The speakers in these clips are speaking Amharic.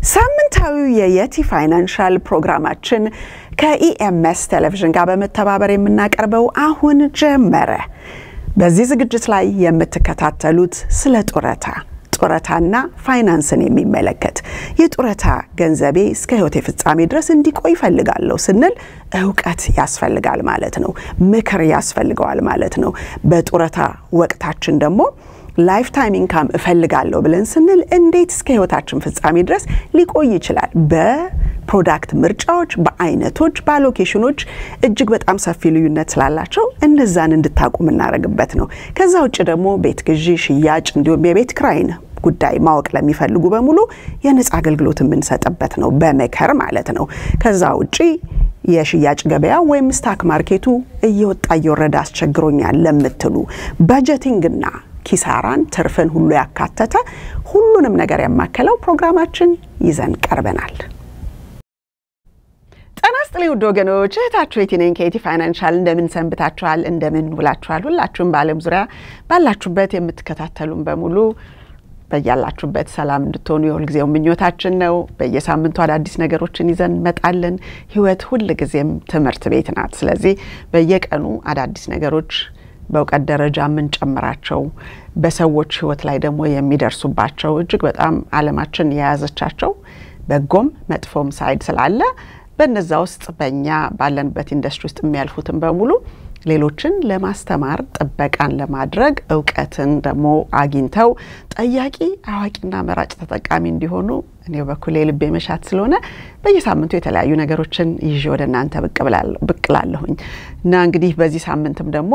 ሳምንታዊው የየቲ ፋይናንሻል ፕሮግራማችን ከኢኤምኤስ ቴሌቪዥን ጋር በመተባበር የምናቀርበው አሁን ጀመረ። በዚህ ዝግጅት ላይ የምትከታተሉት ስለ ጡረታ ጡረታና ፋይናንስን የሚመለከት የጡረታ ገንዘቤ እስከ ሕይወቴ ፍጻሜ ድረስ እንዲቆይ ይፈልጋለሁ ስንል እውቀት ያስፈልጋል ማለት ነው። ምክር ያስፈልገዋል ማለት ነው። በጡረታ ወቅታችን ደግሞ ላይፍ ታይም ኢንካም እፈልጋለሁ ብለን ስንል እንዴት እስከ ህይወታችን ፍጻሜ ድረስ ሊቆይ ይችላል? በፕሮዳክት ምርጫዎች፣ በአይነቶች፣ በአሎኬሽኖች እጅግ በጣም ሰፊ ልዩነት ስላላቸው እነዛን እንድታቁ የምናደርግበት ነው። ከዛ ውጭ ደግሞ ቤት ግዢ፣ ሽያጭ እንዲሁም የቤት ክራይን ጉዳይ ማወቅ ለሚፈልጉ በሙሉ የነጻ አገልግሎት የምንሰጥበት ነው፣ በመከር ማለት ነው። ከዛ ውጪ የሽያጭ ገበያ ወይም ስታክ ማርኬቱ እየወጣ እየወረደ አስቸግሮኛል ለምትሉ በጀቲንግና ኪሳራን ትርፍን ሁሉ ያካተተ ሁሉንም ነገር ያማከለው ፕሮግራማችን ይዘን ቀርበናል። ጤና ይስጥልኝ ውድ ወገኖች፣ እህታችሁ የቲ ነኝ ከየቲ ፋይናንሻል። እንደምን ሰንብታችኋል? እንደምን ውላችኋል? ሁላችሁም በዓለም ዙሪያ ባላችሁበት የምትከታተሉን በሙሉ በያላችሁበት ሰላም እንድትሆኑ የሁልጊዜው ምኞታችን ነው። በየሳምንቱ አዳዲስ ነገሮችን ይዘን እንመጣለን። ህይወት ሁል ጊዜም ትምህርት ቤት ናት። ስለዚህ በየቀኑ አዳዲስ ነገሮች በእውቀት ደረጃ የምንጨምራቸው በሰዎች ህይወት ላይ ደግሞ የሚደርሱባቸው እጅግ በጣም ዓለማችን የያዘቻቸው በጎም መጥፎም ሳይድ ስላለ በነዛ ውስጥ በእኛ ባለንበት ኢንዱስትሪ ውስጥ የሚያልፉትን በሙሉ ሌሎችን ለማስተማር ጥበቃን ለማድረግ እውቀትን ደግሞ አግኝተው ጠያቂ አዋቂና መራጭ ተጠቃሚ እንዲሆኑ እኔ በኩል የልቤ መሻት ስለሆነ በየሳምንቱ የተለያዩ ነገሮችን ይዤ ወደ እናንተ ብቅ ላለሁኝ እና እንግዲህ በዚህ ሳምንትም ደግሞ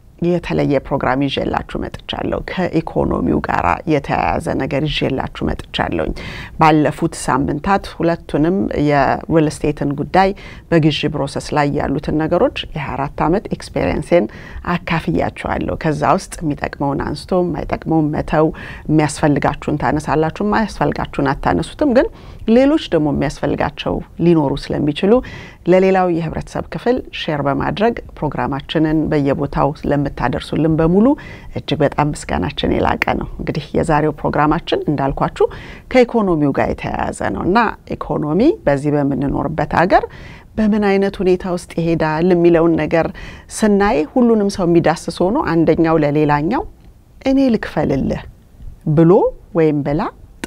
የተለየ ፕሮግራም ይዤላችሁ መጥቻለሁ። ከኢኮኖሚው ጋር የተያያዘ ነገር ይዤላችሁ መጥቻለሁኝ። ባለፉት ሳምንታት ሁለቱንም የሪል ስቴትን ጉዳይ በግዢ ፕሮሰስ ላይ ያሉትን ነገሮች የ24 ዓመት ኤክስፔሪየንሴን አካፍያችኋለሁ። ከዛ ውስጥ የሚጠቅመውን አንስቶ የማይጠቅመውን መተው፣ የሚያስፈልጋችሁን ታነሳላችሁ፣ የማያስፈልጋችሁን አታነሱትም። ግን ሌሎች ደግሞ የሚያስፈልጋቸው ሊኖሩ ስለሚችሉ ለሌላው የህብረተሰብ ክፍል ሼር በማድረግ ፕሮግራማችንን በየቦታው ለምታደርሱልን በሙሉ እጅግ በጣም ምስጋናችን የላቀ ነው። እንግዲህ የዛሬው ፕሮግራማችን እንዳልኳችሁ ከኢኮኖሚው ጋር የተያያዘ ነው እና ኢኮኖሚ በዚህ በምንኖርበት ሀገር በምን አይነት ሁኔታ ውስጥ ይሄዳል የሚለውን ነገር ስናይ ሁሉንም ሰው የሚዳስስ ሆኖ አንደኛው ለሌላኛው እኔ ልክፈልልህ ብሎ ወይም ብላ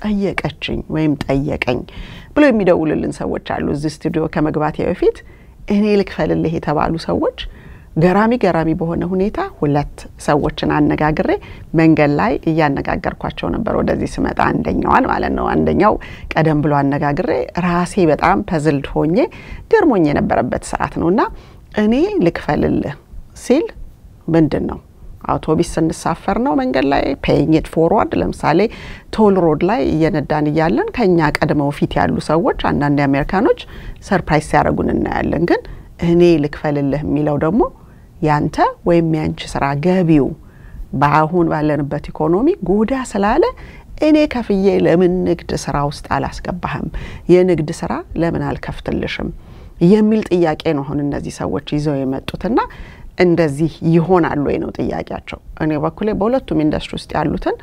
ጠየቀችኝ ወይም ጠየቀኝ ብሎ የሚደውልልን ሰዎች አሉ። እዚህ ስቱዲዮ ከመግባቴ በፊት እኔ ልክፈልልህ የተባሉ ሰዎች ገራሚ ገራሚ በሆነ ሁኔታ ሁለት ሰዎችን አነጋግሬ መንገድ ላይ እያነጋገርኳቸው ነበር። ወደዚህ ስመጣ አንደኛዋን ማለት ነው። አንደኛው ቀደም ብሎ አነጋግሬ ራሴ በጣም ፐዝልድ ሆኜ ገርሞኝ የነበረበት ሰዓት ነው እና እኔ ልክፈልልህ ሲል ምንድን ነው አውቶቢስ ስንሳፈር ነው መንገድ ላይ ፔይንግ ኢት ፎርዋርድ። ለምሳሌ ቶል ሮድ ላይ እየነዳን እያለን ከኛ ቀድመው ፊት ያሉ ሰዎች አንዳንድ አሜሪካኖች ሰርፕራይዝ ሲያደርጉን እናያለን። ግን እኔ ልክፈልልህ የሚለው ደግሞ ያንተ ወይም ያንቺ ስራ ገቢው በአሁን ባለንበት ኢኮኖሚ ጎዳ ስላለ እኔ ከፍዬ ለምን ንግድ ስራ ውስጥ አላስገባህም? የንግድ ስራ ለምን አልከፍትልሽም? የሚል ጥያቄ ነው አሁን እነዚህ ሰዎች ይዘው የመጡትና እንደዚህ ይሆናል ወይ ነው ጥያቄያቸው። እኔ በኩሌ በሁለቱም ኢንዱስትሪ ውስጥ ያሉትን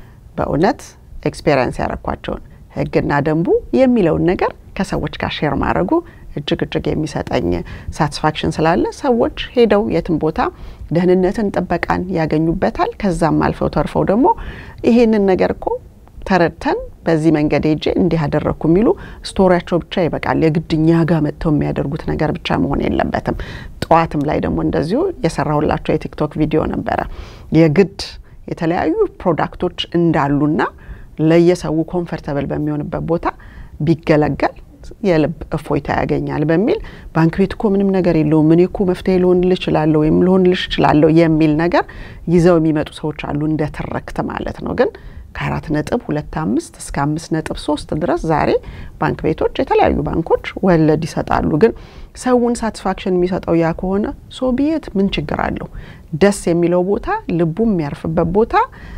በእውነት ኤክስፔሪንስ ያረኳቸውን ህግና ደንቡ የሚለውን ነገር ከሰዎች ጋር ሼር ማድረጉ እጅግ እጅግ የሚሰጠኝ ሳቲስፋክሽን ስላለ ሰዎች ሄደው የትም ቦታ ደህንነትን፣ ጥበቃን ያገኙበታል። ከዛም አልፈው ተርፈው ደግሞ ይሄንን ነገር እኮ ተረድተን በዚህ መንገድ ሄጄ እንዲህ ያደረግኩ የሚሉ ስቶሪያቸው ብቻ ይበቃል። የግድ እኛ ጋር መጥተው የሚያደርጉት ነገር ብቻ መሆን የለበትም። ጠዋትም ላይ ደግሞ እንደዚሁ የሰራሁላቸው የቲክቶክ ቪዲዮ ነበረ። የግድ የተለያዩ ፕሮዳክቶች እንዳሉና ለየሰው ኮንፈርተብል በሚሆንበት ቦታ ቢገለገል የልብ እፎይታ ያገኛል በሚል ባንክ ቤት እኮ ምንም ነገር የለውም እኔ እኮ መፍትሄ ልሆንልህ እችላለሁ ወይም ልሆንልሽ እችላለሁ የሚል ነገር ይዘው የሚመጡ ሰዎች አሉ፣ እንደ ትርክት ማለት ነው ግን ከአራት ነጥብ ሁለት አምስት እስከ አምስት ነጥብ ሶስት ድረስ ዛሬ ባንክ ቤቶች የተለያዩ ባንኮች ወለድ ይሰጣሉ። ግን ሰውን ሳቲስፋክሽን የሚሰጠው ያ ከሆነ ሶ ቢየት ምን ችግር አለው? ደስ የሚለው ቦታ ልቡ የሚያርፍበት ቦታ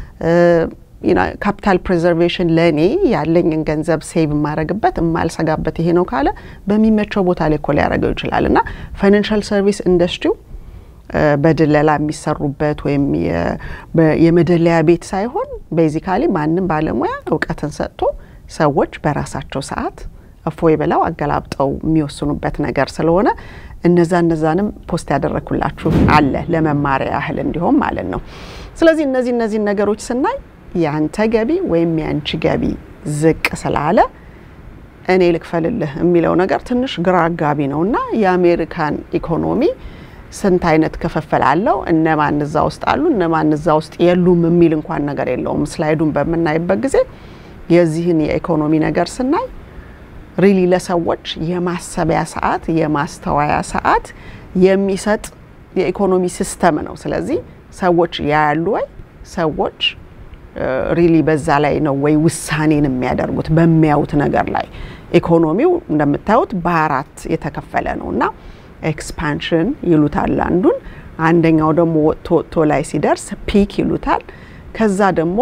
ካፒታል ፕሬዘርቬሽን ለእኔ ያለኝን ገንዘብ ሴቭ የማረግበት የማልሰጋበት ይሄ ነው ካለ በሚመቸው ቦታ ላይ እኮ ሊያደርገው ይችላል እና ፋይናንሻል ሰርቪስ ኢንዱስትሪው በድለላ የሚሰሩበት ወይም የመደለያ ቤት ሳይሆን ቤዚካሊ ማንም ባለሙያ እውቀትን ሰጥቶ ሰዎች በራሳቸው ሰዓት እፎይ ብለው አገላብጠው የሚወስኑበት ነገር ስለሆነ እነዛ እነዛንም ፖስት ያደረግኩላችሁ አለ ለመማሪያ ያህል እንዲሆን ማለት ነው። ስለዚህ እነዚህ እነዚህን ነገሮች ስናይ የአንተ ገቢ ወይም የአንቺ ገቢ ዝቅ ስላለ እኔ ልክፈልልህ የሚለው ነገር ትንሽ ግራ አጋቢ ነው እና የአሜሪካን ኢኮኖሚ ስንት አይነት ክፍፍል አለው፣ እነማን እዛ ውስጥ አሉ፣ እነማን እዛ ውስጥ የሉም የሚል እንኳን ነገር የለውም። ስላይዱን በምናይበት ጊዜ የዚህን የኢኮኖሚ ነገር ስናይ ሪሊ ለሰዎች የማሰቢያ ሰዓት የማስተዋያ ሰዓት የሚሰጥ የኢኮኖሚ ሲስተም ነው። ስለዚህ ሰዎች ያያሉ ወይ ሰዎች ሪሊ በዛ ላይ ነው ወይ ውሳኔን የሚያደርጉት በሚያዩት ነገር ላይ። ኢኮኖሚው እንደምታዩት በአራት የተከፈለ ነው እና ኤክስፓንሽን ይሉታል አንዱን፣ አንደኛው ደግሞ ወጥቶ ወጥቶ ላይ ሲደርስ ፒክ ይሉታል። ከዛ ደግሞ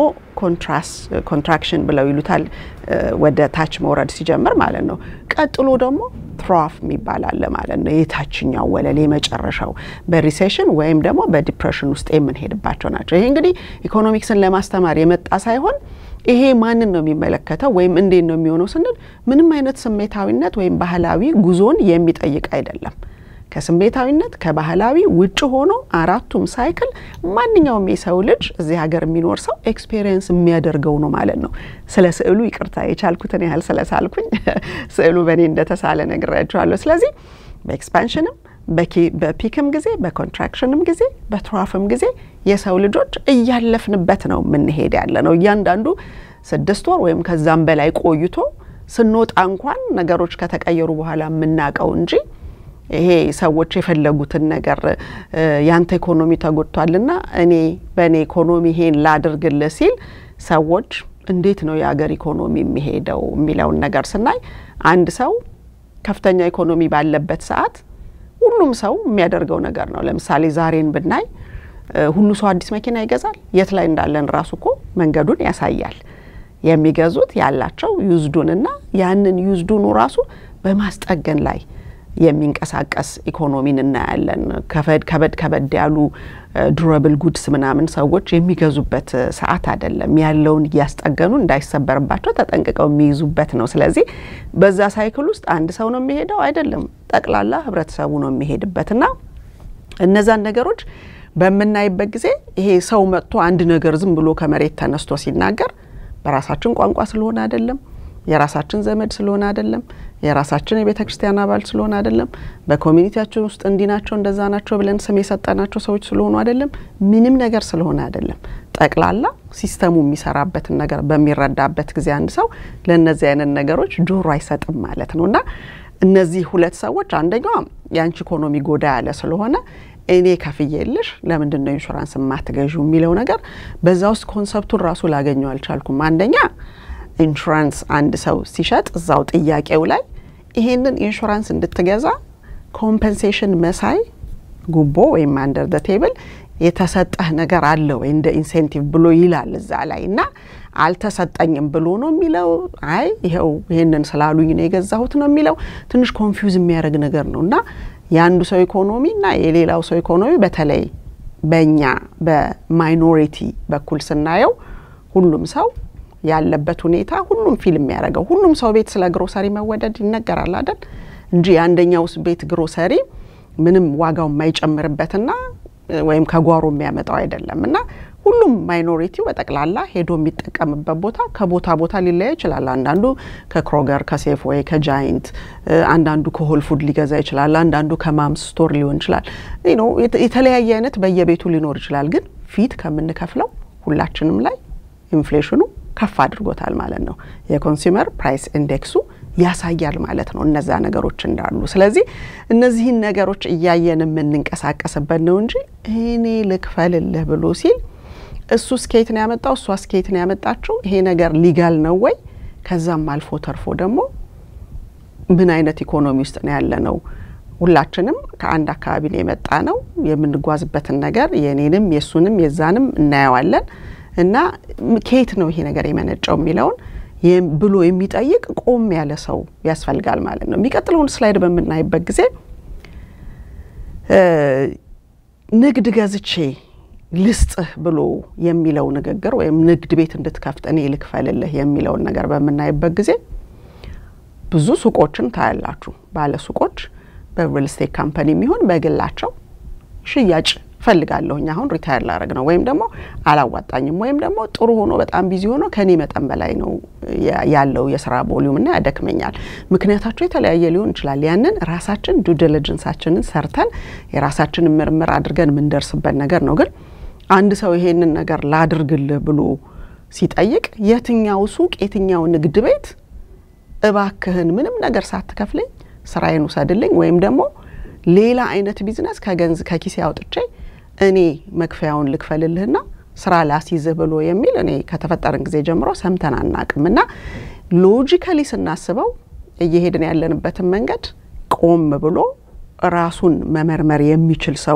ኮንትራክሽን ብለው ይሉታል ወደ ታች መውረድ ሲጀምር ማለት ነው። ቀጥሎ ደግሞ ትሮፍ የሚባል አለ ማለት ነው። የታችኛው ወለል የመጨረሻው በሪሴሽን ወይም ደግሞ በዲፕሬሽን ውስጥ የምንሄድባቸው ናቸው። ይሄ እንግዲህ ኢኮኖሚክስን ለማስተማር የመጣ ሳይሆን ይሄ ማንን ነው የሚመለከተው ወይም እንዴት ነው የሚሆነው ስንል ምንም አይነት ስሜታዊነት ወይም ባህላዊ ጉዞን የሚጠይቅ አይደለም። ከስሜታዊነት ከባህላዊ ውጭ ሆኖ አራቱም ሳይክል ማንኛውም የሰው ልጅ እዚህ ሀገር የሚኖር ሰው ኤክስፔሪየንስ የሚያደርገው ነው ማለት ነው። ስለ ስዕሉ ይቅርታ የቻልኩትን ያህል ስለሳልኩኝ ስዕሉ በእኔ እንደተሳለ ነግሬያችኋለሁ። ስለዚህ በኤክስፓንሽንም በፒክም ጊዜ በኮንትራክሽንም ጊዜ በትራፍም ጊዜ የሰው ልጆች እያለፍንበት ነው የምንሄድ ያለ ነው። እያንዳንዱ ስድስት ወር ወይም ከዛም በላይ ቆይቶ ስንወጣ እንኳን ነገሮች ከተቀየሩ በኋላ የምናውቀው እንጂ ይሄ ሰዎች የፈለጉትን ነገር ያንተ ኢኮኖሚ ተጎድቷልና እኔ በእኔ ኢኮኖሚ ይሄን ላድርግልህ ሲል ሰዎች እንዴት ነው የሀገር ኢኮኖሚ የሚሄደው የሚለውን ነገር ስናይ አንድ ሰው ከፍተኛ ኢኮኖሚ ባለበት ሰዓት ሁሉም ሰው የሚያደርገው ነገር ነው። ለምሳሌ ዛሬን ብናይ ሁሉ ሰው አዲስ መኪና ይገዛል። የት ላይ እንዳለን ራሱ እኮ መንገዱን ያሳያል። የሚገዙት ያላቸው ዩዝዱንና ያንን ዩዝዱኑ ራሱ በማስጠገን ላይ የሚንቀሳቀስ ኢኮኖሚን እናያለን። ከበድ ከበድ ከበድ ያሉ ዱረብል ጉድስ ምናምን ሰዎች የሚገዙበት ሰዓት አይደለም። ያለውን እያስጠገኑ እንዳይሰበርባቸው ተጠንቅቀው የሚይዙበት ነው። ስለዚህ በዛ ሳይክል ውስጥ አንድ ሰው ነው የሚሄደው አይደለም፣ ጠቅላላ ህብረተሰቡ ነው የሚሄድበት እና እነዛን ነገሮች በምናይበት ጊዜ ይሄ ሰው መጥቶ አንድ ነገር ዝም ብሎ ከመሬት ተነስቶ ሲናገር በራሳችን ቋንቋ ስለሆነ አይደለም የራሳችን ዘመድ ስለሆነ አይደለም። የራሳችን የቤተ ክርስቲያን አባል ስለሆነ አይደለም። በኮሚኒቲያችን ውስጥ እንዲህ ናቸው እንደዛ ናቸው ብለን ስም የሰጠናቸው ሰዎች ስለሆኑ አይደለም። ምንም ነገር ስለሆነ አይደለም። ጠቅላላ ሲስተሙ የሚሰራበትን ነገር በሚረዳበት ጊዜ አንድ ሰው ለእነዚህ አይነት ነገሮች ጆሮ አይሰጥም ማለት ነው እና እነዚህ ሁለት ሰዎች አንደኛዋ የአንቺ ኢኮኖሚ ጎዳ ያለ ስለሆነ እኔ ከፍዬልሽ ለምንድን ነው ኢንሹራንስ የማትገዢው የሚለው ነገር በዛ ውስጥ ኮንሰፕቱን ራሱ ላገኘው አልቻልኩም። አንደኛ ኢንሹራንስ አንድ ሰው ሲሸጥ እዛው ጥያቄው ላይ ይሄንን ኢንሹራንስ እንድትገዛ ኮምፐንሴሽን መሳይ ጉቦ ወይም አንደር ደ ቴብል የተሰጠህ ነገር አለ ወይ እንደ ኢንሴንቲቭ ብሎ ይላል እዛ ላይ እና አልተሰጠኝም ብሎ ነው የሚለው። አይ ይኸው ይሄንን ስላሉኝ ነው የገዛሁት ነው የሚለው። ትንሽ ኮንፊውዝ የሚያደርግ ነገር ነው እና የአንዱ ሰው ኢኮኖሚ እና የሌላው ሰው ኢኮኖሚ በተለይ በእኛ በማይኖሪቲ በኩል ስናየው ሁሉም ሰው ያለበት ሁኔታ ሁሉም ፊልም የሚያደርገው ሁሉም ሰው ቤት ስለ ግሮሰሪ መወደድ ይነገራል አይደል እንጂ የአንደኛው ቤት ግሮሰሪ ምንም ዋጋው የማይጨምርበትና ወይም ከጓሮ የሚያመጣው አይደለም እና ሁሉም ማይኖሪቲው በጠቅላላ ሄዶ የሚጠቀምበት ቦታ ከቦታ ቦታ ሊለያ ይችላል። አንዳንዱ ከክሮገር፣ ከሴፍዌይ፣ ከጃይንት፣ አንዳንዱ ከሆል ፉድ ሊገዛ ይችላል። አንዳንዱ ከማምስ ስቶር ሊሆን ይችላል። የተለያየ አይነት በየቤቱ ሊኖር ይችላል። ግን ፊት ከምንከፍለው ሁላችንም ላይ ኢንፍሌሽኑ ከፍ አድርጎታል ማለት ነው። የኮንሱመር ፕራይስ ኢንዴክሱ ያሳያል ማለት ነው እነዛ ነገሮች እንዳሉ። ስለዚህ እነዚህን ነገሮች እያየን የምንንቀሳቀስበት ነው እንጂ እኔ ልክፈልልህ ብሎ ሲል እሱ ስኬት ነው ያመጣው፣ እሷ ስኬት ነው ያመጣችው። ይሄ ነገር ሊጋል ነው ወይ? ከዛም አልፎ ተርፎ ደግሞ ምን አይነት ኢኮኖሚ ውስጥ ነው ያለ ነው? ሁላችንም ከአንድ አካባቢ ነው የመጣ ነው። የምንጓዝበትን ነገር የኔንም የእሱንም የዛንም እናየዋለን እና ከየት ነው ይሄ ነገር የመነጨው የሚለውን ብሎ የሚጠይቅ ቆም ያለ ሰው ያስፈልጋል ማለት ነው። የሚቀጥለውን ስላይድ በምናይበት ጊዜ ንግድ ገዝቼ ልስጥህ ብሎ የሚለው ንግግር ወይም ንግድ ቤት እንድትከፍት እኔ ልክፈልልህ የሚለውን ነገር በምናይበት ጊዜ ብዙ ሱቆችን ታያላችሁ። ባለ ሱቆች በሪል ስቴት ካምፓኒ የሚሆን በግላቸው ሽያጭ እፈልጋለሁኝ አሁን ሪታየር ላረግ ነው ወይም ደግሞ አላዋጣኝም ወይም ደግሞ ጥሩ ሆኖ በጣም ቢዚ ሆኖ ከኔ መጠን በላይ ነው ያለው የስራ ቮሊዩም እና ያደክመኛል። ምክንያታቸው የተለያየ ሊሆን ይችላል። ያንን ራሳችን ዱ ዲሊጀንሳችንን ሰርተን የራሳችንን ምርምር አድርገን የምንደርስበት ነገር ነው። ግን አንድ ሰው ይሄንን ነገር ላድርግልህ ብሎ ሲጠይቅ የትኛው ሱቅ የትኛው ንግድ ቤት እባክህን ምንም ነገር ሳትከፍለኝ ስራዬን ውሰድልኝ ወይም ደግሞ ሌላ አይነት ቢዝነስ ከገንዝ ከኪሴ አውጥቼ እኔ መክፈያውን ልክፈልልህና ስራ ላስይዝህ ብሎ የሚል እኔ ከተፈጠርን ጊዜ ጀምሮ ሰምተን አናቅም። እና ሎጂካሊ ስናስበው እየሄድን ያለንበትን መንገድ ቆም ብሎ ራሱን መመርመር የሚችል ሰው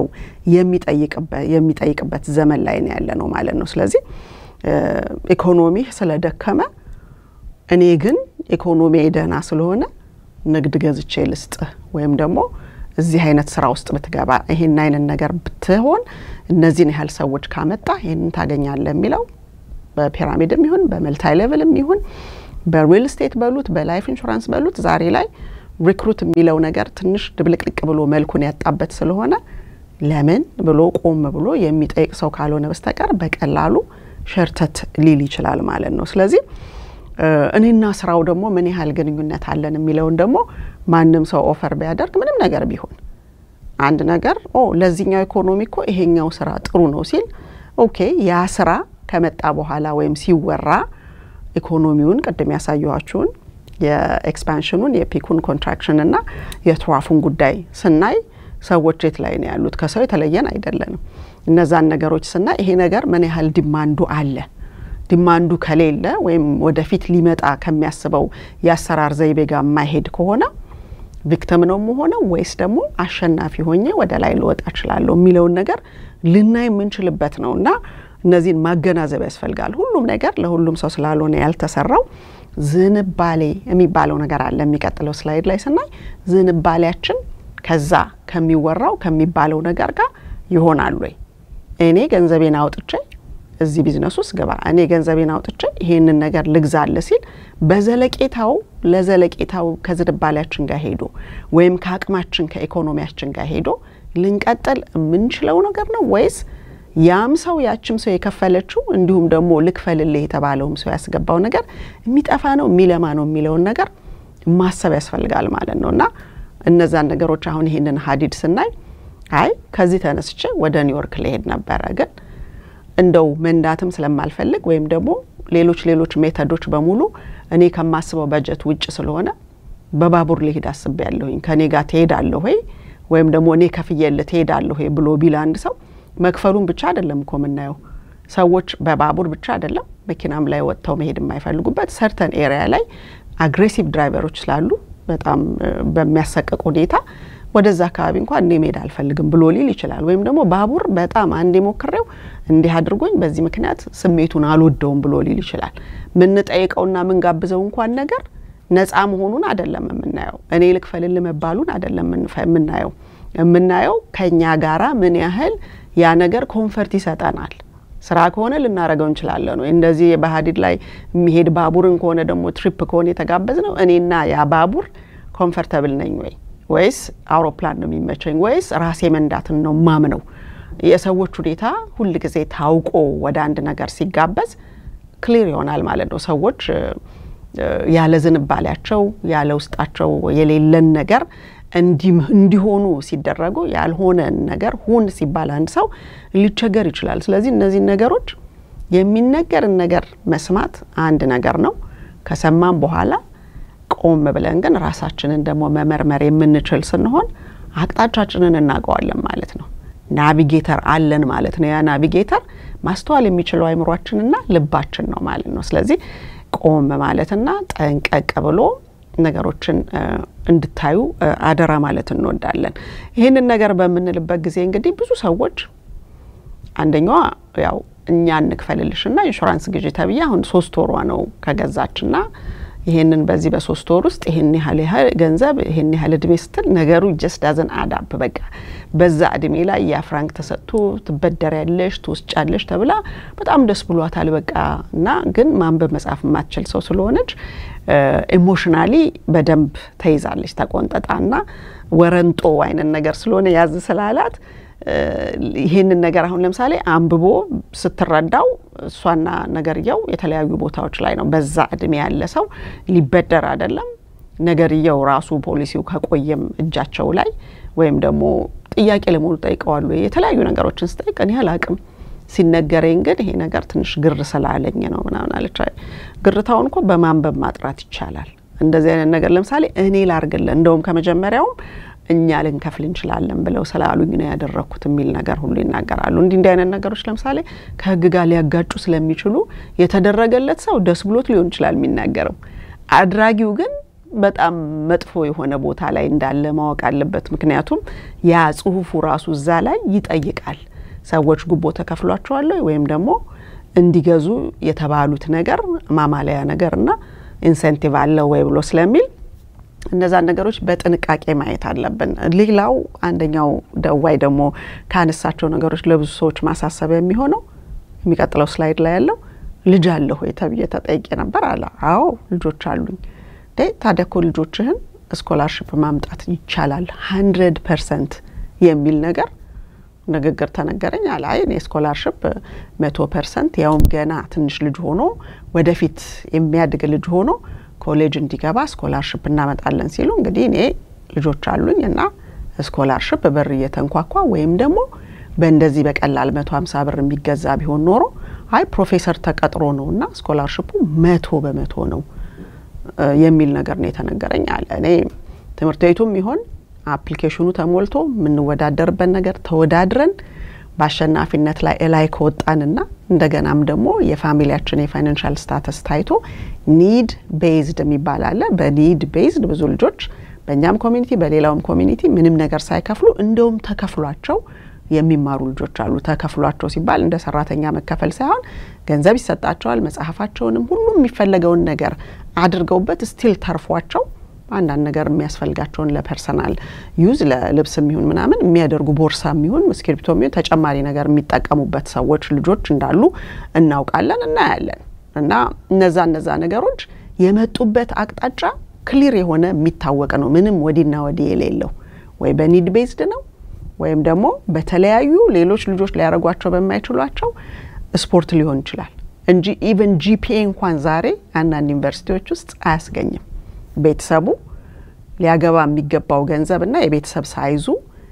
የሚጠይቅበት ዘመን ላይ ነው ያለ ነው ማለት ነው። ስለዚህ ኢኮኖሚ ስለደከመ እኔ ግን ኢኮኖሚ ደህና ስለሆነ ንግድ ገዝቼ ልስጥህ ወይም ደግሞ እዚህ አይነት ስራ ውስጥ ብትገባ ይሄን አይነት ነገር ብትሆን እነዚህን ያህል ሰዎች ካመጣ ይህንን ታገኛለህ የሚለው በፒራሚድም ይሁን በመልታይ ሌቭልም ይሁን በሪል ስቴት በሉት በላይፍ ኢንሹራንስ በሉት ዛሬ ላይ ሪክሩት የሚለው ነገር ትንሽ ድብልቅልቅ ብሎ መልኩን ያጣበት ስለሆነ ለምን ብሎ ቆም ብሎ የሚጠይቅ ሰው ካልሆነ በስተቀር በቀላሉ ሸርተት ሊል ይችላል ማለት ነው። ስለዚህ እኔና ስራው ደግሞ ምን ያህል ግንኙነት አለን የሚለውን ደግሞ ማንም ሰው ኦፈር ቢያደርግ ምንም ነገር ቢሆን አንድ ነገር ኦ ለዚህኛው ኢኮኖሚ እኮ ይሄኛው ስራ ጥሩ ነው ሲል ኦኬ ያ ስራ ከመጣ በኋላ ወይም ሲወራ ኢኮኖሚውን ቅድም ያሳየኋችሁን የኤክስፓንሽኑን የፒኩን ኮንትራክሽን እና የትራፉን ጉዳይ ስናይ ሰዎች የት ላይ ነው ያሉት? ከሰው የተለየን አይደለንም። እነዛን ነገሮች ስናይ ይሄ ነገር ምን ያህል ዲማንዱ አለ ዲማንዱ ከሌለ ወይም ወደፊት ሊመጣ ከሚያስበው የአሰራር ዘይቤ ጋር የማይሄድ ከሆነ ቪክተም ነው መሆነው ወይስ ደግሞ አሸናፊ ሆኜ ወደ ላይ ልወጣ እችላለሁ የሚለውን ነገር ልናይ የምንችልበት ነው እና እነዚህን ማገናዘብ ያስፈልጋል። ሁሉም ነገር ለሁሉም ሰው ስላልሆነ ያልተሰራው ዝንባሌ የሚባለው ነገር አለ። የሚቀጥለው ስላይድ ላይ ስናይ ዝንባሌያችን ከዛ ከሚወራው ከሚባለው ነገር ጋር ይሆናል ወይ እኔ ገንዘቤን አውጥቼ እዚህ ቢዝነስ ውስጥ ግባ፣ እኔ ገንዘቤን አውጥቼ ይሄንን ነገር ልግዛለ ሲል በዘለቄታው ለዘለቄታው ከዝንባሌያችን ጋር ሄዶ ወይም ከአቅማችን ከኢኮኖሚያችን ጋር ሄዶ ልንቀጥል የምንችለው ነገር ነው ወይስ ያም ሰው ያችም ሰው የከፈለችው እንዲሁም ደግሞ ልክፈልልህ የተባለውም ሰው ያስገባው ነገር የሚጠፋ ነው የሚለማ ነው የሚለውን ነገር ማሰብ ያስፈልጋል ማለት ነው። እና እነዛን ነገሮች አሁን ይሄንን ሀዲድ ስናይ አይ ከዚህ ተነስቼ ወደ ኒውዮርክ ልሄድ ነበረ ግን እንደው መንዳትም ስለማልፈልግ ወይም ደግሞ ሌሎች ሌሎች ሜተዶች በሙሉ እኔ ከማስበው በጀት ውጭ ስለሆነ በባቡር ሊሄድ አስቤ ያለሁኝ ከኔ ጋር ትሄዳለሁ ወይ ወይም ደግሞ እኔ ከፍዬልህ ትሄዳለሁ ወይ ብሎ ቢል አንድ ሰው መክፈሉን ብቻ አይደለም እኮ የምናየው። ሰዎች በባቡር ብቻ አይደለም መኪናም ላይ ወጥተው መሄድ የማይፈልጉበት ሰርተን ኤሪያ ላይ አግሬሲቭ ድራይቨሮች ስላሉ በጣም በሚያሰቅቅ ሁኔታ ወደዛ አካባቢ እንኳን እኔ መሄድ አልፈልግም ብሎ ሊል ይችላል። ወይም ደግሞ ባቡር በጣም አንዴ ሞክሬው እንዲህ አድርጎኝ በዚህ ምክንያት ስሜቱን አልወደውም ብሎ ሊል ይችላል። ምንጠይቀውና ምንጋብዘው እንኳን ነገር ነፃ መሆኑን አይደለም የምናየው። እኔ ልክፈልል መባሉን አይደለም የምናየው። የምናየው ከኛ ጋራ ምን ያህል ያ ነገር ኮንፈርት ይሰጠናል። ስራ ከሆነ ልናረገው እንችላለን ወይ እንደዚህ በሀዲድ ላይ የሚሄድ ባቡርን ከሆነ ደግሞ ትሪፕ ከሆነ የተጋበዝ ነው እኔና ያ ባቡር ኮንፈርተብል ነኝ ወይ ወይስ አውሮፕላን ነው የሚመቸኝ ወይስ ራሴ መንዳትን ነው ማምነው? የሰዎች ሁኔታ ሁል ጊዜ ታውቆ ወደ አንድ ነገር ሲጋበዝ ክሊር ይሆናል ማለት ነው። ሰዎች ያለ ዝንባሌያቸው ያለ ውስጣቸው የሌለን ነገር እንዲሆኑ ሲደረጉ ያልሆነን ነገር ሁን ሲባል አንድ ሰው ሊቸገር ይችላል። ስለዚህ እነዚህን ነገሮች የሚነገርን ነገር መስማት አንድ ነገር ነው። ከሰማም በኋላ ቆም ብለን ግን ራሳችንን ደግሞ መመርመር የምንችል ስንሆን አቅጣጫችንን እናውቀዋለን ማለት ነው። ናቪጌተር አለን ማለት ነው። ያ ናቪጌተር ማስተዋል የሚችለው አይምሯችንና ልባችን ነው ማለት ነው። ስለዚህ ቆም ማለትና ጠንቀቅ ብሎ ነገሮችን እንድታዩ አደራ ማለት እንወዳለን። ይህንን ነገር በምንልበት ጊዜ እንግዲህ ብዙ ሰዎች አንደኛዋ ያው እኛ እንክፈልልሽና ኢንሹራንስ ግዢ ተብዬ አሁን ሶስት ወሯ ነው ከገዛችና ይሄንን በዚህ በሶስት ወር ውስጥ ይሄን ያህል ያህል ገንዘብ ይሄን ያህል እድሜ ስትል ነገሩ ጀስት ዳዘን አዳፕ በቃ በዛ እድሜ ላይ ያ ፍራንክ ተሰጥቶ ትበደሪያለሽ ትወስጫለሽ ተብላ በጣም ደስ ብሏታል። በቃ እና ግን ማንበብ መጻፍ የማትችል ሰው ስለሆነች ኢሞሽናሊ በደንብ ተይዛለች። ተቆንጠጣና ወረንጦ አይነት ነገር ስለሆነ ያዝ ስላላት ይሄንን ነገር አሁን ለምሳሌ አንብቦ ስትረዳው እሷና ነገርየው የተለያዩ ቦታዎች ላይ ነው። በዛ እድሜ ያለ ሰው ሊበደር አይደለም ነገርየው ራሱ ፖሊሲው ከቆየም እጃቸው ላይ ወይም ደግሞ ጥያቄ ለመሆኑ ጠይቀዋሉ የተለያዩ ነገሮችን ስጠይቅ እኔ አላቅም ሲነገረኝ ግን ይሄ ነገር ትንሽ ግር ስላለኝ ነው ምናምን አለች። ግርታውን እኮ በማንበብ ማጥራት ይቻላል። እንደዚህ አይነት ነገር ለምሳሌ እኔ ላርግልን እንደውም ከመጀመሪያውም እኛ ልንከፍል እንችላለን ብለው ስላሉኝ ነው ያደረግኩት የሚል ነገር ሁሉ ይናገራሉ። እንዲህ እንዲህ አይነት ነገሮች ለምሳሌ ከሕግ ጋር ሊያጋጩ ስለሚችሉ የተደረገለት ሰው ደስ ብሎት ሊሆን ይችላል የሚናገረው፣ አድራጊው ግን በጣም መጥፎ የሆነ ቦታ ላይ እንዳለ ማወቅ አለበት። ምክንያቱም ያ ጽሁፉ ራሱ እዛ ላይ ይጠይቃል። ሰዎች ጉቦ ተከፍሏቸዋል ወይም ደግሞ እንዲገዙ የተባሉት ነገር ማማለያ ነገርና ኢንሴንቲቭ አለው ወይ ብሎ ስለሚል እነዛን ነገሮች በጥንቃቄ ማየት አለብን። ሌላው አንደኛው ደዋይ ደግሞ ካነሳቸው ነገሮች ለብዙ ሰዎች ማሳሰቢያ የሚሆነው የሚቀጥለው ስላይድ ላይ ያለው ልጅ አለ ሆይ ተብዬ ተጠይቄ ነበር አለ። አዎ ልጆች አሉኝ። ታዲያ እኮ ልጆችህን ስኮላርሽፕ ማምጣት ይቻላል ሀንድረድ ፐርሰንት የሚል ነገር ንግግር ተነገረኝ አለ። አይ እኔ ስኮላርሽፕ መቶ ፐርሰንት ያውም ገና ትንሽ ልጅ ሆኖ ወደፊት የሚያድግ ልጅ ሆኖ ኮሌጅ እንዲገባ ስኮላርሽፕ እናመጣለን ሲሉ እንግዲህ እኔ ልጆች አሉኝ እና ስኮላርሽፕ በር እየተንኳኳ ወይም ደግሞ በእንደዚህ በቀላል መቶ ሀምሳ ብር የሚገዛ ቢሆን ኖሮ አይ ፕሮፌሰር ተቀጥሮ ነው እና ስኮላርሽፑ መቶ በመቶ ነው የሚል ነገር ነው የተነገረኝ አለ። እኔ ትምህርት ቤቱም ይሆን አፕሊኬሽኑ ተሞልቶ የምንወዳደርበት ነገር ተወዳድረን በአሸናፊነት ላይ እላይ ከወጣንና እንደገናም ደግሞ የፋሚሊያችን የፋይናንሻል ስታተስ ታይቶ ኒድ ቤዝድ የሚባል አለ። በኒድ ቤዝድ ብዙ ልጆች በእኛም ኮሚኒቲ በሌላውም ኮሚኒቲ ምንም ነገር ሳይከፍሉ እንደውም ተከፍሏቸው የሚማሩ ልጆች አሉ። ተከፍሏቸው ሲባል እንደ ሰራተኛ መከፈል ሳይሆን ገንዘብ ይሰጣቸዋል። መጽሐፋቸውንም ሁሉም የሚፈለገውን ነገር አድርገውበት ስቲል ተርፏቸው አንዳንድ ነገር የሚያስፈልጋቸውን ለፐርሰናል ዩዝ ለልብስ የሚሆን ምናምን የሚያደርጉ ቦርሳ የሚሆን እስክሪብቶ የሚሆን ተጨማሪ ነገር የሚጠቀሙበት ሰዎች ልጆች እንዳሉ እናውቃለን፣ እናያለን። እና እነዛ እነዛ ነገሮች የመጡበት አቅጣጫ ክሊር የሆነ የሚታወቅ ነው። ምንም ወዲና ወዲህ የሌለው ወይ በኒድ ቤዝድ ነው ወይም ደግሞ በተለያዩ ሌሎች ልጆች ሊያደርጓቸው በማይችሏቸው ስፖርት ሊሆን ይችላል እንጂ ኢቨን ጂፒኤ እንኳን ዛሬ አንዳንድ ዩኒቨርሲቲዎች ውስጥ አያስገኝም። ቤተሰቡ ሊያገባ የሚገባው ገንዘብና የቤተሰብ ሳይዙ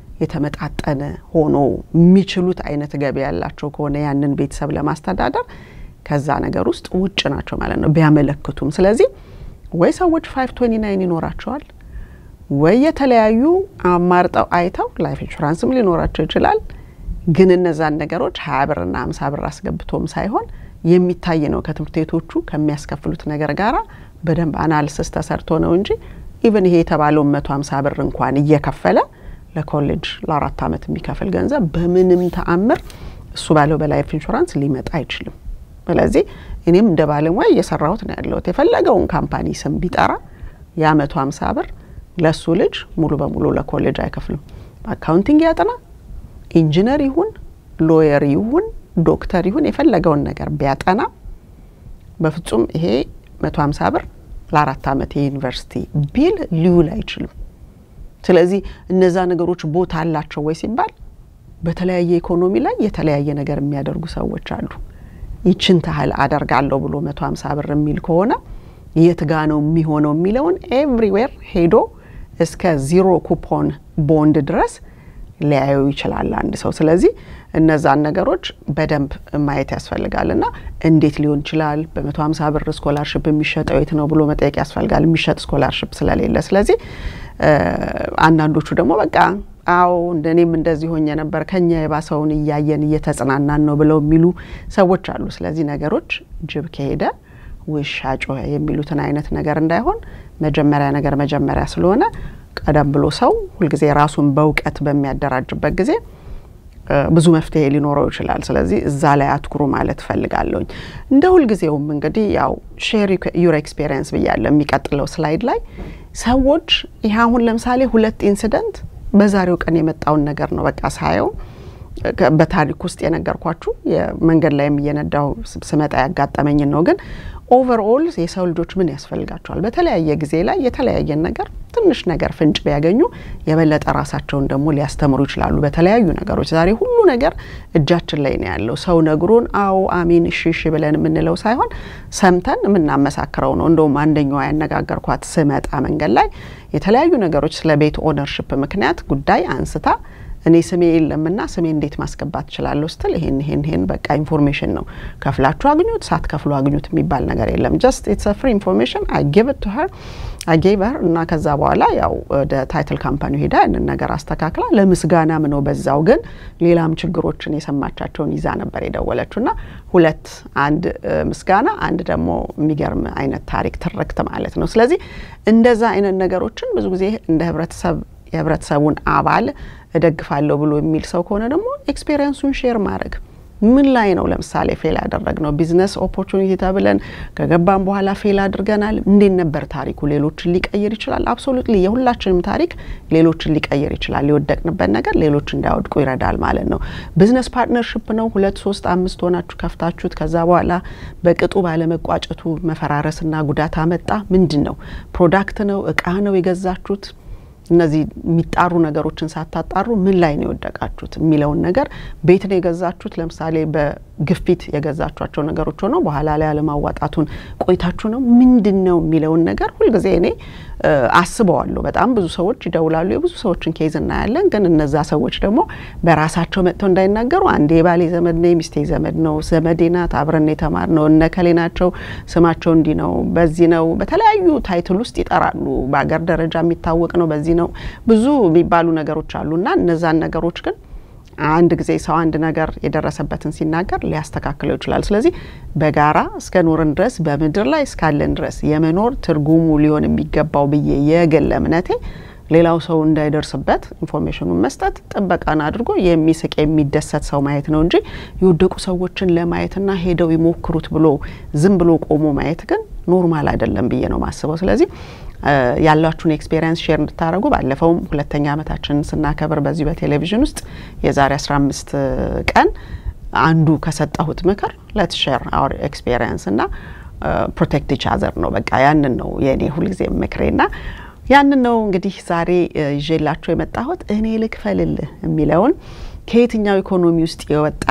የተመጣጠነ ሆኖ የሚችሉት አይነት ገቢ ያላቸው ከሆነ ያንን ቤተሰብ ለማስተዳደር ከዛ ነገር ውስጥ ውጭ ናቸው ማለት ነው ቢያመለክቱም። ስለዚህ ወይ ሰዎች ፋይቭ ትዌንቲ ናይን ይኖራቸዋል ወይ የተለያዩ አማርጠው አይተው ላይፍ ኢንሹራንስም ሊኖራቸው ይችላል። ግን እነዛን ነገሮች ሀያ ብርና ሀምሳ ብር አስገብቶም ሳይሆን የሚታይ ነው ከትምህርት ቤቶቹ ከሚያስከፍሉት ነገር ጋራ በደንብ አናልስስ ተሰርቶ ነው እንጂ ኢቨን ይሄ የተባለውን መቶ ሀምሳ ብር እንኳን እየከፈለ ለኮሌጅ ለአራት ዓመት የሚከፍል ገንዘብ በምንም ተአምር እሱ ባለው በላይፍ ኢንሹራንስ ሊመጣ አይችልም። ስለዚህ እኔም እንደ ባለሙያ እየሰራሁት ነው ያለሁት። የፈለገውን ካምፓኒ ስም ቢጠራ ያ መቶ ሀምሳ ብር ለሱ ልጅ ሙሉ በሙሉ ለኮሌጅ አይከፍልም። አካውንቲንግ ያጥና፣ ኢንጂነር ይሁን ሎየር ይሁን ዶክተር ይሁን የፈለገውን ነገር ቢያጠና በፍጹም ይሄ መቶ ሀምሳ ብር ለአራት ዓመት የዩኒቨርሲቲ ቢል ሊውል አይችልም። ስለዚህ እነዛ ነገሮች ቦታ አላቸው ወይ ሲባል በተለያየ ኢኮኖሚ ላይ የተለያየ ነገር የሚያደርጉ ሰዎች አሉ። ይችን ታህል አደርጋለሁ ብሎ መቶ ሀምሳ ብር የሚል ከሆነ የት ጋ ነው የሚሆነው የሚለውን ኤቭሪዌር ሄዶ እስከ ዚሮ ኩፖን ቦንድ ድረስ ሊያየው ይችላል አንድ ሰው። ስለዚህ እነዛን ነገሮች በደንብ ማየት ያስፈልጋል። እና እንዴት ሊሆን ይችላል በመቶ ሀምሳ ብር ስኮላርሽፕ የሚሸጠው የት ነው ብሎ መጠየቅ ያስፈልጋል፣ የሚሸጥ ስኮላርሽፕ ስለሌለ። ስለዚህ አንዳንዶቹ ደግሞ በቃ አዎ እንደኔም እንደዚህ ሆኜ ነበር ከኛ የባሰውን እያየን እየተጽናናን ነው ብለው የሚሉ ሰዎች አሉ። ስለዚህ ነገሮች ጅብ ከሄደ ውሻ ጮኸ የሚሉትን አይነት ነገር እንዳይሆን መጀመሪያ ነገር መጀመሪያ ስለሆነ ቀደም ብሎ ሰው ሁልጊዜ ራሱን በእውቀት በሚያደራጅበት ጊዜ ብዙ መፍትሄ ሊኖረው ይችላል። ስለዚህ እዛ ላይ አትኩሩ ማለት እፈልጋለሁኝ። እንደ ሁልጊዜውም እንግዲህ ያው ሼር ዩር ኤክስፔሪየንስ ብያለሁ። የሚቀጥለው ስላይድ ላይ ሰዎች ይህ አሁን ለምሳሌ ሁለት ኢንሲደንት በዛሬው ቀን የመጣውን ነገር ነው በቃ ሳየው በታሪክ ውስጥ የነገርኳችሁ መንገድ ላይም እየነዳው ስመጣ ያጋጠመኝን ነው። ግን ኦቨርኦል የሰው ልጆች ምን ያስፈልጋቸዋል? በተለያየ ጊዜ ላይ የተለያየን ነገር ትንሽ ነገር ፍንጭ ቢያገኙ የበለጠ ራሳቸውን ደግሞ ሊያስተምሩ ይችላሉ በተለያዩ ነገሮች። ዛሬ ሁሉ ነገር እጃችን ላይ ነው ያለው። ሰው ነግሮን አዎ አሚን እሺ እሺ ብለን የምንለው ሳይሆን ሰምተን የምናመሳክረው ነው። እንደውም አንደኛዋ ያነጋገርኳት ስመጣ መንገድ ላይ የተለያዩ ነገሮች ስለ ቤት ኦነርሽፕ ምክንያት ጉዳይ አንስታ እኔ ስሜ የለምና ስሜ እንዴት ማስገባት እችላለሁ ስትል ይሄን ይሄን ይሄን በቃ ኢንፎርሜሽን ነው ከፍላችሁ አግኙት ሳትከፍሉ አግኙት የሚባል ነገር የለም። ጀስት ኢትስ ፍሪ ኢንፎርሜሽን አይ ጊቭ ኢት ቱ ሄር አይ ጌቭ ሄር እና ከዛ በኋላ ያው ወደ ታይትል ካምፓኒ ሄዳ ያንን ነገር አስተካክላ ለምስጋናም ነው በዛው ግን ሌላም ችግሮችን የሰማቻቸውን ይዛ ነበር የደወለችው እና ሁለት አንድ ምስጋና አንድ ደግሞ የሚገርም አይነት ታሪክ ትርክት ማለት ነው። ስለዚህ እንደዛ አይነት ነገሮችን ብዙ ጊዜ እንደ ህብረተሰብ የህብረተሰቡን አባል እደግፋለሁ ብሎ የሚል ሰው ከሆነ ደግሞ ኤክስፔሪየንሱን ሼር ማድረግ ምን ላይ ነው ለምሳሌ ፌል ያደረግ ነው ቢዝነስ ኦፖርቹኒቲ ተብለን ከገባን በኋላ ፌል አድርገናል። እንዴት ነበር ታሪኩ? ሌሎችን ሊቀይር ይችላል። አብሶሉትሊ የሁላችንም ታሪክ ሌሎችን ሊቀይር ይችላል። የወደቅንበት ነገር ሌሎች እንዳይወድቁ ይረዳል ማለት ነው። ቢዝነስ ፓርትነርሽፕ ነው። ሁለት ሶስት አምስት ሆናችሁ ከፍታችሁት ከዛ በኋላ በቅጡ ባለመቋጨቱ መፈራረስና ጉዳት አመጣ። ምንድን ነው? ፕሮዳክት ነው? እቃ ነው የገዛችሁት? እነዚህ የሚጣሩ ነገሮችን ሳታጣሩ ምን ላይ ነው የወደቃችሁት የሚለውን ነገር ቤት ነው የገዛችሁት። ለምሳሌ በግፊት የገዛችኋቸው ነገሮች ሆነው በኋላ ላይ አለማዋጣቱን ቆይታችሁ ነው ምንድን ነው የሚለውን ነገር ሁልጊዜ እኔ አስበዋለሁ። በጣም ብዙ ሰዎች ይደውላሉ። የብዙ ሰዎችን ኬዝ እናያለን። ግን እነዛ ሰዎች ደግሞ በራሳቸው መጥተው እንዳይናገሩ አንዴ የባሌ ዘመድ ነው፣ የሚስቴ ዘመድ ነው፣ ዘመዴ ናት፣ አብረን የተማር ነው፣ እነከሌ ናቸው፣ ስማቸው እንዲህ ነው፣ በዚህ ነው፣ በተለያዩ ታይትል ውስጥ ይጠራሉ። በሀገር ደረጃ የሚታወቅ ነው፣ በዚህ ነው፣ ብዙ የሚባሉ ነገሮች አሉ እና እነዛን ነገሮች ግን አንድ ጊዜ ሰው አንድ ነገር የደረሰበትን ሲናገር ሊያስተካክለው ይችላል። ስለዚህ በጋራ እስከ ኖርን ድረስ በምድር ላይ እስካለን ድረስ የመኖር ትርጉሙ ሊሆን የሚገባው ብዬ የግል እምነቴ ሌላው ሰው እንዳይደርስበት ኢንፎርሜሽኑን መስጠት፣ ጥበቃን አድርጎ የሚስቅ የሚደሰት ሰው ማየት ነው እንጂ የወደቁ ሰዎችን ለማየትና ሄደው ይሞክሩት ብሎ ዝም ብሎ ቆሞ ማየት ግን ኖርማል አይደለም ብዬ ነው ማስበው። ስለዚህ ያላችሁን ኤክስፔሪንስ ሼር እንድታደረጉ ባለፈውም ሁለተኛ ዓመታችንን ስናከብር በዚህ በቴሌቪዥን ውስጥ የዛሬ 15 ቀን አንዱ ከሰጠሁት ምክር ለት ሼር አወር ኤክስፔሪንስ እና ፕሮቴክት ኢች አዘር ነው። በቃ ያንን ነው የእኔ ሁልጊዜ ምክሬና ያንን ነው እንግዲህ ዛሬ ይዤላችሁ የመጣሁት እኔ ልክፈልልህ የሚለውን ከየትኛው ኢኮኖሚ ውስጥ የወጣ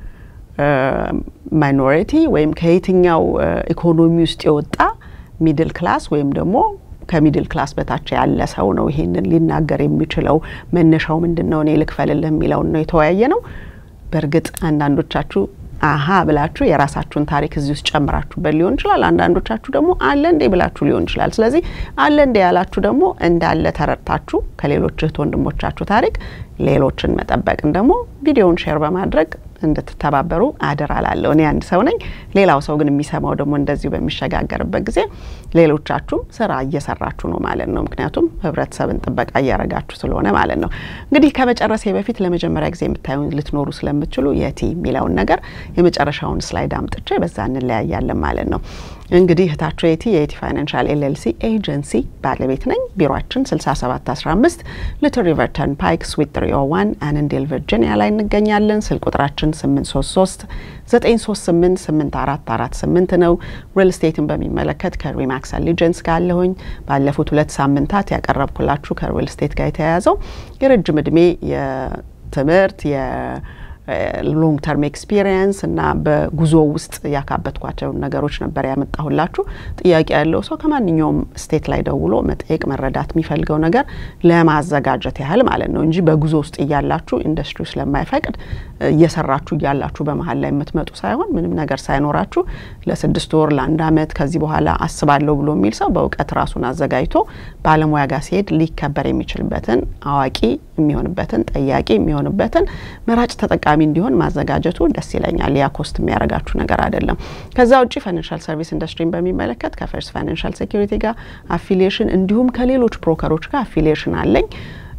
ማይኖሪቲ ወይም ከየትኛው ኢኮኖሚ ውስጥ የወጣ ሚድል ክላስ ወይም ደግሞ ከሚድል ክላስ በታች ያለ ሰው ነው ይሄንን ሊናገር የሚችለው። መነሻው ምንድን ነው? እኔ ልክፈልልህ የሚለውን ነው የተወያየ ነው። በእርግጥ አንዳንዶቻችሁ አሀ ብላችሁ የራሳችሁን ታሪክ እዚህ ውስጥ ጨምራችሁበት ሊሆን ይችላል። አንዳንዶቻችሁ ደግሞ አለ እንዴ ብላችሁ ሊሆን ይችላል። ስለዚህ አለ እንዴ ያላችሁ ደግሞ እንዳለ ተረድታችሁ ከሌሎች እህት ወንድሞቻችሁ ታሪክ ሌሎችን መጠበቅን ደግሞ ቪዲዮውን ሼር በማድረግ እንድትተባበሩ አደራ ላለሁ። እኔ አንድ ሰው ነኝ። ሌላው ሰው ግን የሚሰማው ደግሞ እንደዚሁ በሚሸጋገርበት ጊዜ ሌሎቻችሁም ስራ እየሰራችሁ ነው ማለት ነው። ምክንያቱም ህብረተሰብን ጥበቃ እያረጋችሁ ስለሆነ ማለት ነው። እንግዲህ ከመጨረሴ በፊት ለመጀመሪያ ጊዜ የምታዩን ልትኖሩ ስለምትችሉ የቲ የሚለውን ነገር የመጨረሻውን ስላይድ አምጥቼ በዛ እንለያያለን ማለት ነው። እንግዲህ እህታችሁ የቲ የቲ ፋይናንሻል ኤልኤልሲ ኤጀንሲ ባለቤት ነኝ። ቢሮችን 6715 ሊትል ሪቨር ተርን ፓይክ ስዊት 301 አነንዴል ቨርጂኒያ ላይ እንገኛለን። ስልክ ቁጥራችን 833 938 8448 ነው። ሪል ስቴትን በሚመለከት ከሪማክስ አሊጀንስ ጋር አለሁኝ። ባለፉት ሁለት ሳምንታት ያቀረብኩላችሁ ከሪል ስቴት ጋር የተያያዘው የረጅም እድሜ የትምህርት ሎንግ ተርም ኤክስፒሪየንስ እና በጉዞ ውስጥ ያካበትኳቸውን ነገሮች ነበር ያመጣሁላችሁ። ጥያቄ ያለው ሰው ከማንኛውም ስቴት ላይ ደውሎ መጠየቅ መረዳት የሚፈልገው ነገር ለማዘጋጀት ያህል ማለት ነው እንጂ በጉዞ ውስጥ እያላችሁ ኢንዱስትሪ ስለማይፈቅድ እየሰራችሁ እያላችሁ በመሀል ላይ የምትመጡ ሳይሆን ምንም ነገር ሳይኖራችሁ ለስድስት ወር ለአንድ አመት ከዚህ በኋላ አስባለሁ ብሎ የሚል ሰው በእውቀት ራሱን አዘጋጅቶ ባለሙያ ጋር ሲሄድ ሊከበር የሚችልበትን አዋቂ የሚሆንበትን ጠያቂ የሚሆንበትን መራጭ ተጠቃሚ እንዲሆን ማዘጋጀቱ ደስ ይለኛል። ያ ኮስት የሚያደርጋችሁ ነገር አይደለም። ከዛ ውጭ ፋይናንሻል ሰርቪስ ኢንዱስትሪን በሚመለከት ከፈርስት ፋይናንሻል ሴኩሪቲ ጋር አፊሊዬሽን እንዲሁም ከሌሎች ብሮከሮች ጋር አፊሊዬሽን አለኝ።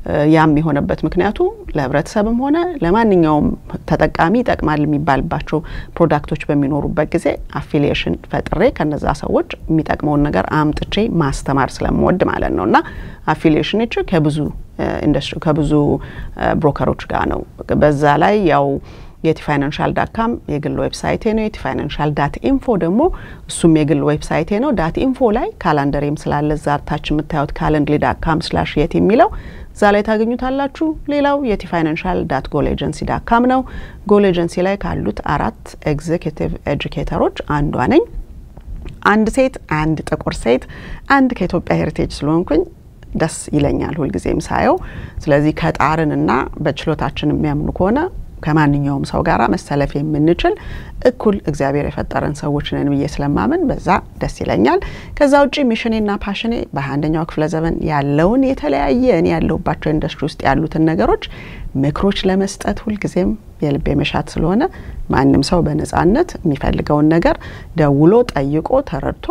ያም የሆነበት ምክንያቱ ለህብረተሰብም ሆነ ለማንኛውም ተጠቃሚ ይጠቅማል የሚባልባቸው ፕሮዳክቶች በሚኖሩበት ጊዜ አፊሊዬሽን ፈጥሬ ከነዛ ሰዎች የሚጠቅመውን ነገር አምጥቼ ማስተማር ስለምወድ ማለት ነው እና አፊሊዬሽኖች ከብዙ ኢንዱስትሪ ከብዙ ብሮከሮች ጋር ነው። በዛ ላይ ያው የቲ ፋይናንሻል ዳት ካም የግል ዌብሳይቴ ነው። የቲ ፋይናንሻል ዳት ኢንፎ ደግሞ እሱም የግል ዌብሳይቴ ነው። ዳት ኢንፎ ላይ ካላንደሬም ስላለ እዛ ታች የምታዩት ካለንድሊ ዳት ካም ስላሽ የት የሚለው እዛ ላይ ታገኙታላችሁ። ሌላው የቲ ፋይናንሻል ዳት ጎል ኤጀንሲ ዳት ካም ነው። ጎል ኤጀንሲ ላይ ካሉት አራት ኤግዜኪቲቭ ኤጁኬተሮች አንዷ ነኝ። አንድ ሴት፣ አንድ ጥቁር ሴት፣ አንድ ከኢትዮጵያ ሄሪቴጅ ስለሆንኩኝ ደስ ይለኛል ሁልጊዜም ሳየው። ስለዚህ ከጣርንና በችሎታችን የሚያምኑ ከሆነ ከማንኛውም ሰው ጋር መሰለፍ የምንችል እኩል እግዚአብሔር የፈጠረን ሰዎች ነን ብዬ ስለማምን በዛ ደስ ይለኛል። ከዛ ውጭ ሚሽኔና ፓሽኔ በአንደኛው ክፍለ ዘመን ያለውን የተለያየ እኔ ያለሁባቸው ኢንዱስትሪ ውስጥ ያሉትን ነገሮች ምክሮች ለመስጠት ሁልጊዜም የልቤ መሻት ስለሆነ ማንም ሰው በነጻነት የሚፈልገውን ነገር ደውሎ ጠይቆ ተረድቶ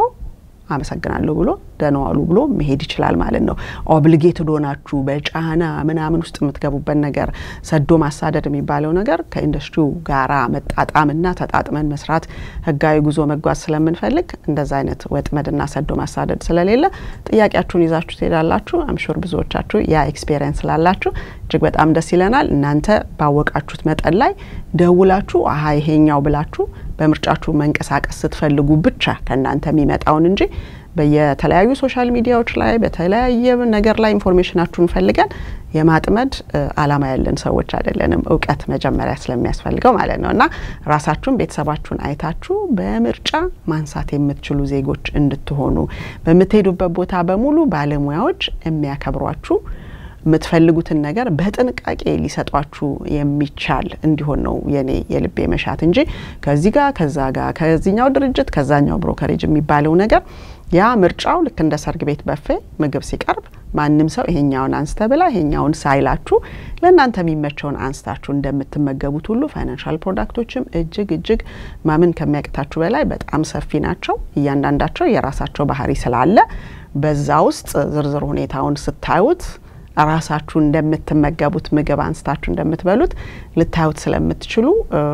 አመሰግናለሁ ብሎ ደህና ዋሉ ብሎ መሄድ ይችላል ማለት ነው። ኦብሊጌትድ ሆናችሁ በጫና ምናምን ውስጥ የምትገቡበት ነገር ሰዶ ማሳደድ የሚባለው ነገር ከኢንዱስትሪው ጋራ መጣጣምና ተጣጥመን መስራት ህጋዊ ጉዞ መጓዝ ስለምንፈልግ እንደዛ አይነት ወጥመድና ሰዶ ማሳደድ ስለሌለ ጥያቄያችሁን ይዛችሁ ትሄዳላችሁ። አምሹር ብዙዎቻችሁ ያ ኤክስፔሪየንስ ስላላችሁ እጅግ በጣም ደስ ይለናል። እናንተ ባወቃችሁት መጠን ላይ ደውላችሁ አሀ ይሄኛው ብላችሁ በምርጫችሁ መንቀሳቀስ ስትፈልጉ ብቻ ከእናንተ የሚመጣውን እንጂ በየተለያዩ ሶሻል ሚዲያዎች ላይ በተለያየ ነገር ላይ ኢንፎርሜሽናችሁን ፈልገን የማጥመድ አላማ ያለን ሰዎች አይደለንም። እውቀት መጀመሪያ ስለሚያስፈልገው ማለት ነው እና ራሳችሁን ቤተሰባችሁን አይታችሁ በምርጫ ማንሳት የምትችሉ ዜጎች እንድትሆኑ በምትሄዱበት ቦታ በሙሉ ባለሙያዎች የሚያከብሯችሁ የምትፈልጉትን ነገር በጥንቃቄ ሊሰጧችሁ የሚቻል እንዲሆን ነው የኔ የልቤ መሻት እንጂ ከዚህ ጋር ከዛ ጋር ከዚኛው ድርጅት ከዛኛው ብሮከሬጅ የሚባለው ነገር ያ ምርጫው ልክ እንደ ሰርግ ቤት በፌ ምግብ ሲቀርብ ማንም ሰው ይሄኛውን አንስተ ብላ ይሄኛውን ሳይላችሁ ለእናንተ የሚመቸውን አንስታችሁ እንደምትመገቡት ሁሉ ፋይናንሻል ፕሮዳክቶችም እጅግ እጅግ ማመን ከሚያቅታችሁ በላይ በጣም ሰፊ ናቸው። እያንዳንዳቸው የራሳቸው ባህሪ ስላለ በዛ ውስጥ ዝርዝር ሁኔታውን ስታዩት ራሳችሁ እንደምትመገቡት ምግብ አንስታችሁ እንደምትበሉት ልታዩት ስለምትችሉ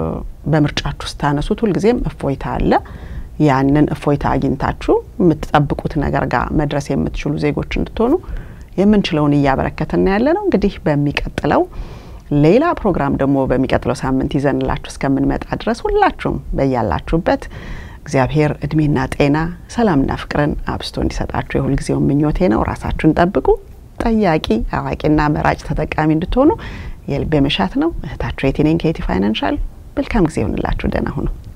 በምርጫችሁ ስታነሱት ሁልጊዜም እፎይታ አለ። ያንን እፎይታ አግኝታችሁ የምትጠብቁት ነገር ጋር መድረስ የምትችሉ ዜጎች እንድትሆኑ የምንችለውን እያበረከትን ያለ ነው። እንግዲህ በሚቀጥለው ሌላ ፕሮግራም ደግሞ በሚቀጥለው ሳምንት ይዘንላችሁ እስከምንመጣ ድረስ ሁላችሁም በያላችሁበት እግዚአብሔር እድሜና ጤና ሰላምና ፍቅርን አብስቶ እንዲሰጣችሁ የሁልጊዜው ምኞቴ ነው። ራሳችሁን ጠብቁ። ጠያቂ አዋቂና መራጭ ተጠቃሚ እንድትሆኑ የልቤ መሻት ነው። እህታችሁ የቴኔን ከየቲ ፋይናንሻል መልካም ጊዜ ይሆንላችሁ። ደህና ሁኑ።